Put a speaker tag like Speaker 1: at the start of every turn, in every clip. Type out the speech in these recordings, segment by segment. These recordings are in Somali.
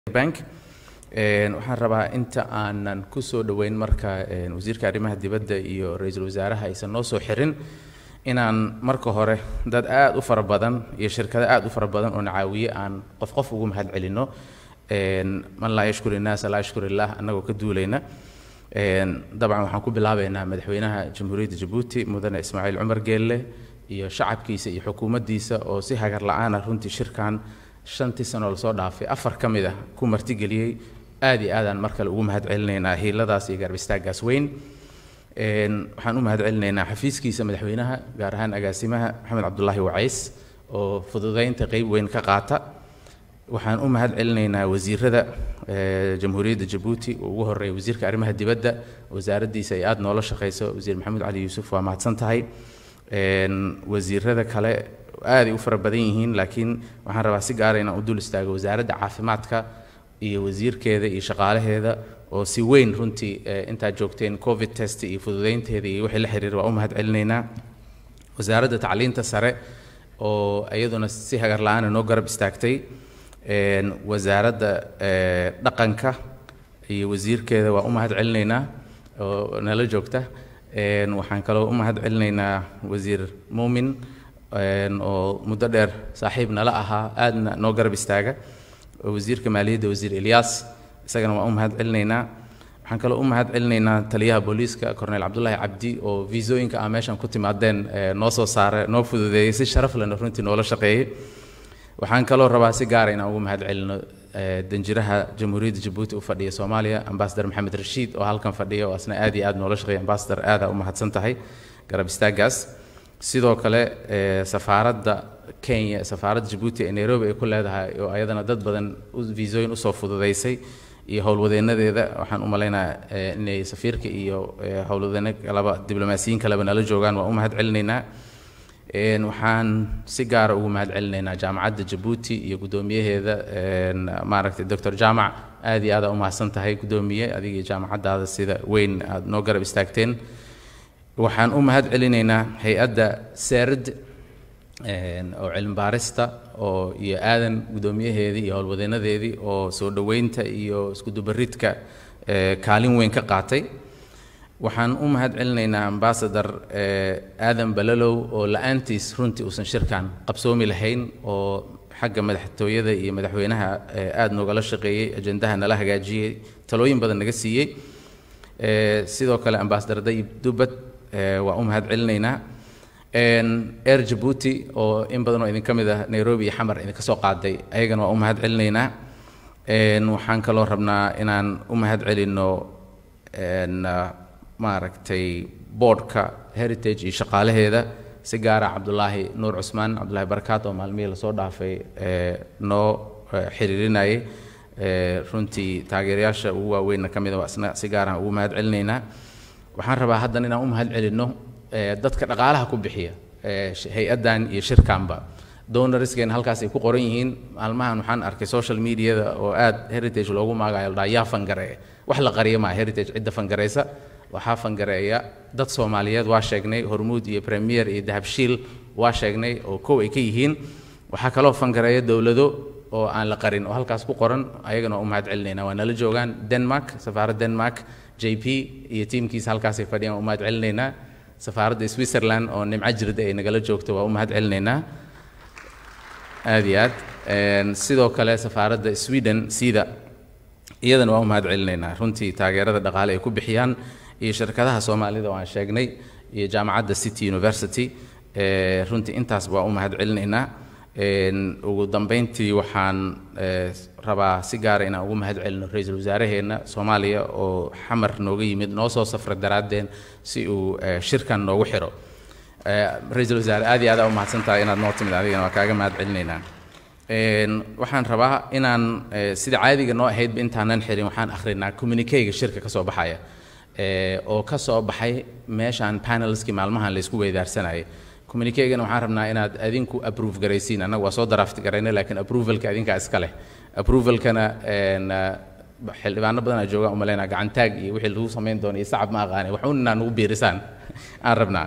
Speaker 1: bank waxaan rabaa inta aanan ku soo dhoweyn marka wasiirka arrimaha dibadda iyo ra-iisul wasaaraha aysan noo soo xirin inaan marka hore dad aad u fara badan iyo shirkado aad u fara badan oo nacaawiye aan qof qof ugu mahad celinno man laa yashkur innaasa laa yashkur illah annagoo ka duulayna dabcan waxaan ku bilaabaynaa madaxweynaha jamhuuriyadda jabuuti mudane ismaaciil cumar geelle iyo shacabkiisa iyo xukuumaddiisa oo si hagar la-aana runtii shirkan shantii sano lasoo dhaafay afar ka mid ah ku martigeliyey aad iyo aadaan mar kale ugu mahad celinaynaa hiiladaas iyo gaarbistaagaas weyn waxaan u mahad celinaynaa xafiiskiisa madaxweynaha gaar ahaan agaasimaha maxamed cabdulaahi wacays oo fududaynta qeyb weyn ka qaata waxaan u mahad celinaynaa wasiirada jamhuuriyadda jabuuti oo ugu horeeya wasiirka arrimaha dibadda wasaaraddiisa ay aada noola shaqeyso wasiir maxamuud cali yuusuf waa mahadsan tahay wasiirada kale aaday u fara badan yihiin laakiin waxaan rabaa si gaara inaan u dul istaago wasaaradda caafimaadka iyo wasiirkeeda iyo shaqaalaheeda oo si weyn runtii intaad joogteen covid test iyo fududeynteeda iyo wixii la xiriir waa u mahad celinaynaa wasaaradda tacliinta sare oo iyaduna si hagar la-aana noo garab istaagtay wasaaradda dhaqanka iyo wasiirkeeda waa u mahad celinaynaa oo nala joogta waxaan kaloo u mahad celinaynaa wasiir muumin oo muddo dheer saaxiib nala ahaa aadna noo garab istaaga wasiirka maaliyadda wasiir elyaas isagana waan u mahad celinaynaa waxaan kaloo u mahad celinaynaa taliyaha booliiska cornel cabdulaahi cabdi oo viisooyinka ah meeshan ku timaadeen noo soo saare noo fududeeyey si sharaf lena runtii noola shaqeeyey waxaan kaloo rabaa si gaara inaan ugu mahad celino danjiraha jamhuuriyadda jabuuti u fadhiya soomaaliya ambasador maxamed rashiid oo halkan fadhiya oo asna aad iyo aad noola shaqeeya ambasador aada u mahadsan tahay garab istaagaas sidoo kale safaaradda kenya safaaradda jabuuti ee nairobi ay ku leedahay oo ayadana dad badan viisooyin usoo fududeysay iyo howlwadeenadeeda waxaan u malaynaa inay safiirka iyo howlwadeeno kaleba diblomaasiyiin kaleba nala joogaan waan u mahad celinaynaa waxaan si gaara ugu mahad celinaynaa jaamacadda jabuuti iyo guddoomiyaheeda maaragtay doctor jaamac aad iyo aada u mahadsan tahay guddoomiye adiga iyo jaamacaddaada sida weyn aada noo garab istaagteen waxaan u mahad celinaynaa hay-adda serd oo cilmi baarista oo iyo aadan guddoomiyaheedii iyo howlwadeenadeedii oo soo dhoweynta iyo iskudubaridka kaalin weyn ka qaatay waxaan u mahad celinaynaa ambasador aadan balalow oo la-aantiis runtii uusan shirkan qabsoomi lahayn oo xagga madaxtooyada iyo madaxweynaha aada noogala shaqeeyey ajendaha nala hagaajiyey talooyin badan naga siiyey sidoo kale ambasador dayib dubad waa u mahad celinaynaa air jabuuti oo in badan oo idinka mid ah nairobi iyo xamar idinka soo qaaday ayagana waa u mahad celinaynaa waxaan kaloo rabnaa inaan u mahad celinno maaragtay boardka heritage iyo shaqaalaheeda si gaara cabdulaahi nuur cusmaan cabdulaahi barakaat oo maalmihii lasoo dhaafay noo xiriirinayay runtii taageerayaasha ugu waaweynna ka mid a isna si gaaraan ugu mahad celinaynaa waxaan rabaa haddan inaan u mahad celinno dadka dhaqaalaha ku bixiya hay-addan iyo shirkanba donorskeena halkaas ay ku qoran yihiin maalmahan waxaan arkay social mediada oo aad heritage loogu maagayo la dhaha yaa fangareeya wax la qariya maa heritage cidda fangareysa waxaa fangareeya dad soomaaliyeed waa sheegnay hormuud iyo premier iyo dahabshiil waa sheegnay oo kow ay ka yihiin waxaa kaloo fangareeya dowlado oo aan la qarin oo halkaas ku qoran ayagana waa u mahad celinayna waa nala joogaan denmark safaaradda denmark j p iyo tiimkiisa halkaasay fadhiyaan waa u mahad celinaynaa safaaradda switzerland oo nimco jirda ay nagala joogto waa u mahad celinaynaa aad iyo aad sidoo kale safaaradda sweden sida iyadana waa u mahad celinaynaa runtii taageerada dhaqaale ay ku bixiyaan iyo shirkadaha soomaalida oo aan sheegnay iyo jaamacadda city university runtii intaas waa u mahad celinaynaa ugu dambeyntii waxaan rabaa si gaara inaan ugu mahad celino ra-iisul wasaaraheenna soomaaliya oo xamar nooga yimid noo soo safra daraaddeen si uu shirkan noogu xiro ra-iisul wasaare aad iyo aad aa u mahadsan tahay inaad noo timid adigana waa kaaga mahad celinaynaa waxaan rabaa inaan sida caadiga noo ahaydba intaanan xirin waxaan akhrinaa communikeyga shirka ka soo baxaya oo ka soo baxay meeshaan panelskii maalmahan laysku weydaarsanayay communikeygana waxaan rabnaa inaad adinku approve garaysiin annaga waa soo draft garayna laakiin approvalka adinkaa iska leh approvalkana xildhibaano badanaa joogaan umalaynaa gacantaag iyo wixii lagu samayn doono iyo sacab ma aqaani waxuun inaa nagu biirisaan aan rabnaa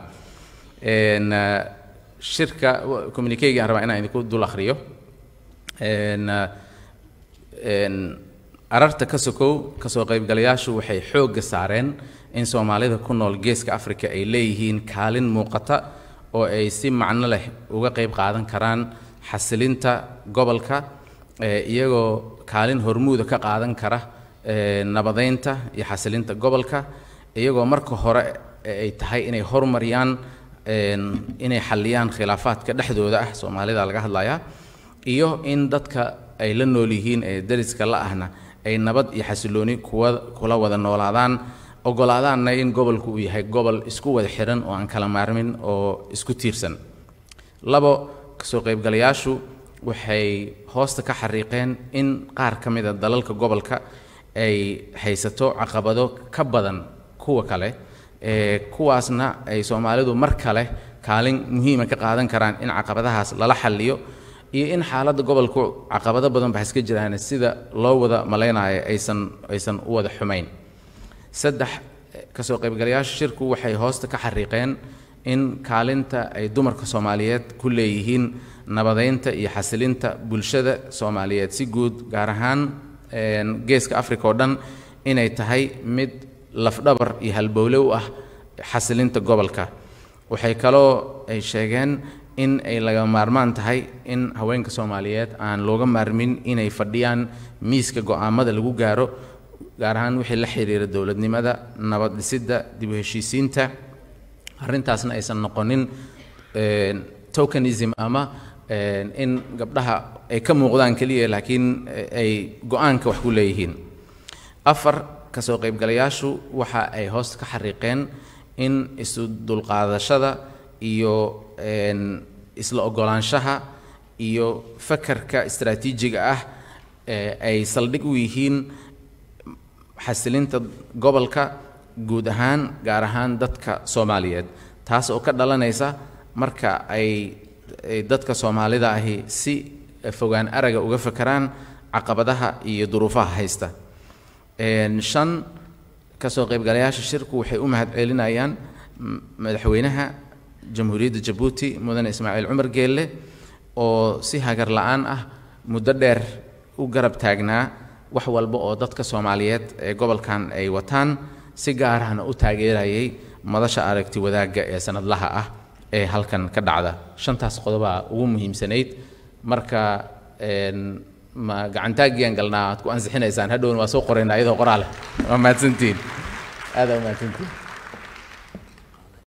Speaker 1: shirka communikeyga aan rabaa inaan idinku dul akhriyo ararta ka sokow kasoo qaybgalayaashu waxay xoogga saareen in soomaalida ku nool geeska africa ay leeyihiin kaalin muuqata oo ay si macno leh uga qayb qaadan karaan xasilinta gobolka iyagoo kaalin hormuuda ka qaadan kara nabadeynta iyo xasilinta gobolka iyagoo marka hore ay tahay inay horumariyaan inay xalliyaan khilaafaadka dhexdooda ah soomaalida laga hadlayaa iyo in dadka ay la nool yihiin ee dariska la ahna ay nabad iyo xasilooni kuwa kula wada noolaadaan ogolaadaanna in gobolku uu yahay gobol isku wada xiran oo aan kala maarmin oo isku tiirsan labo kasoo qaybgalayaashu waxay hoosta ka xariiqeen in qaar ka mid a dalalka gobolka ay haysato caqabado ka badan kuwa kale ee kuwaasna ay soomaalidu mar kale kaalin muhiima ka qaadan karaan in caqabadahaas lala xalliyo iyo in xaaladda gobolku caqabado badan ba iska jiraan sida loo wada malaynayo aysan aysan u wada xumayn saddex kasoo qaybgalayaasha shirku waxay hoosta ka xariiqeen in kaalinta ay dumarka soomaaliyeed ku leeyihiin nabadeynta iyo xasilinta bulshada soomaaliyeed si guud gaar ahaan geeska africa oo dhan inay tahay mid lafdhabar iyo halbowle u ah xasilinta gobolka waxay kaloo ay sheegeen in ay laga maarmaan tahay in haweenka soomaaliyeed aan looga maarmin inay fadhiyaan miiska go'aamada lagu gaaro gaar ahaan wixii la xiriira dowladnimada nabad dhisidda dib u heshiisiinta arrintaasna aysan noqonin tokenism ama in gabdhaha ay ka muuqdaan keliya laakiin ay go-aanka wax ku leeyihiin afar kasoo qaybgalayaashu waxa ay hoosta ka xariiqeen in isu dulqaadashada iyo isla ogolaanshaha iyo fakarka istaraatiijiga ah ay saldhig u yihiin xasilinta gobolka guud ahaan gaar ahaan dadka soomaaliyeed taas oo ka dhalanaysa marka ay dadka soomaalida ahi si fogaan araga uga fakaraan caqabadaha iyo duruufaha haysta shan kasoo qaybgalayaasha shirku waxay u mahad celinayaan madaxweynaha jamhuuriyadda jabuuti mudane ismaaciil cumar geelle oo si hagar la-aan ah muddo dheer u garab taagnaa wax walba oo dadka soomaaliyeed ee gobolkan ay wataan si gaarahna u taageerayay madasha aragti wadaagga ee sanadlaha ah ee halkan ka dhacda shantaas qodobaa ugu muhiimsanayd marka ma gacantaagiyan galnaa aad ku ansixinaysaan hadhowna waa soo qoraynaa iyadoo qoraale waa mahadsantihiin aada waa mahadsantihiin